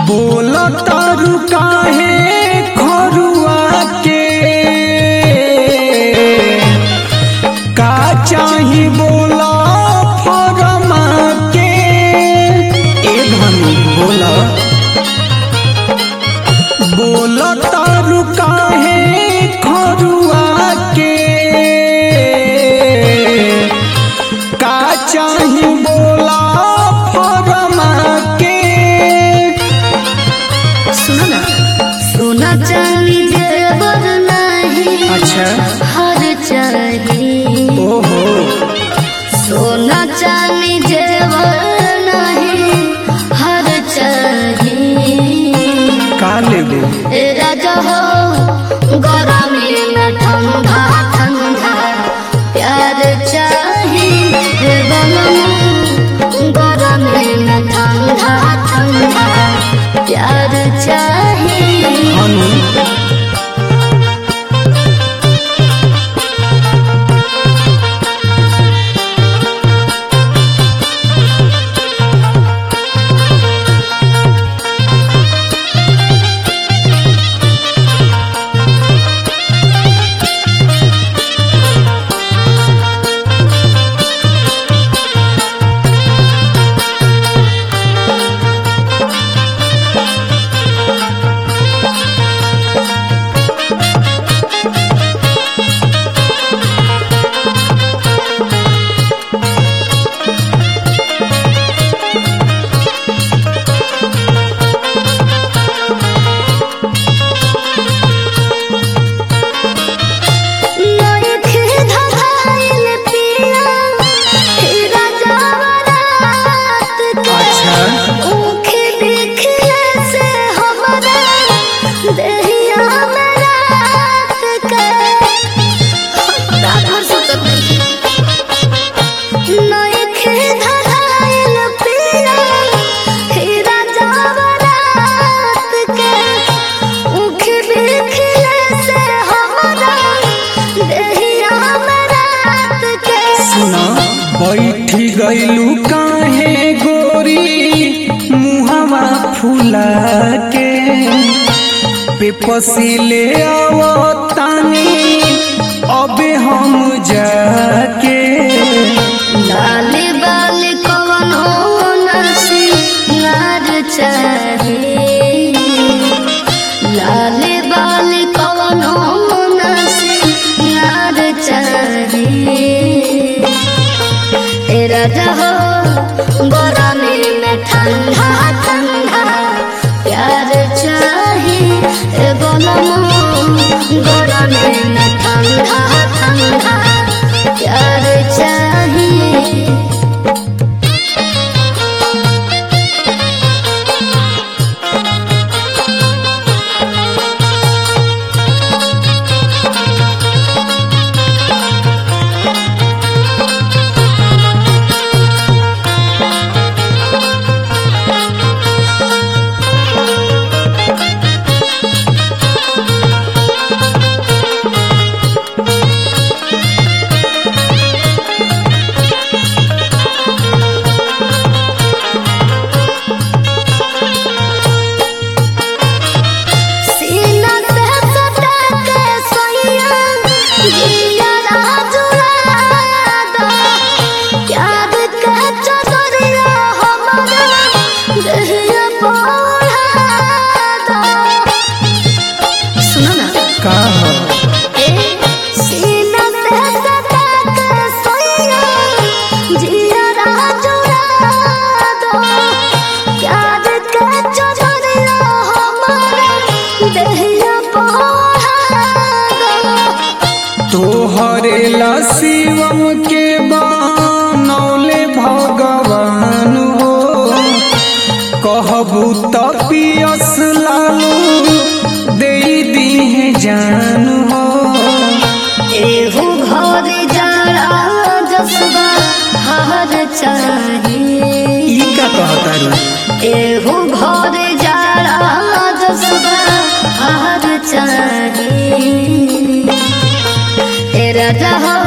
बोल तारू काहे खरुआ के का चाही बोला फरमा के ए धनी बोला बोल तारू काहे खरुआ के का चाही बोला फरमा के सुनो ना सोना चांदी जेवर नहीं अच्छा हर चाहिए ओहो सोना चांदी जेवर नहीं हर चाहिए का लेबे ए राजा हो गरमी में ठंडा ठंडा प्यार चाहिए हे बनम गरमी में ठंडा ठंडा प्यार चाहिए हनु नइखे धधाइल पिया, हे राजा वरात के। अच्छा। ऊखे देखले से हमरा देहिया में रात के। रात भर सुतत नइखे। नइखे धधाइल पिया, हे राजा वरात के। ऊखे देखले से हमरा देहिया में रात के। सुना बैठी गईलू काहे गोरी मुहवा फूला के पेपसी ले आवो तानी अबे हम जाके लाल बाल कवन हो नरसी नार चाहे लाल बाल कवन हो नरसी नार चाहे ए राजा हो गरमी में ठंडा ठंडा प्यार चाहे ए बनमो गरमी में ठंडा ठंडा प्यार चाहिए सीना से सटा के सोइया जिया राजुला दो प्यार के चदरिया हमारा देहिया बोला दो सुनो ना का हो ए सीना से सटा के सोइया जिया राजुला दो प्यार के चदरिया हमारा देहिया बोला दो तोहरे ला शिवम के बनौले भगवान हो कहबू त पियस लालू दे दी जान हो एहू घर जाड़ा जसबा हर चाहिए ई का कहता रे एहू घर जाड़ा जसबा हर चाहिए ए राजा हो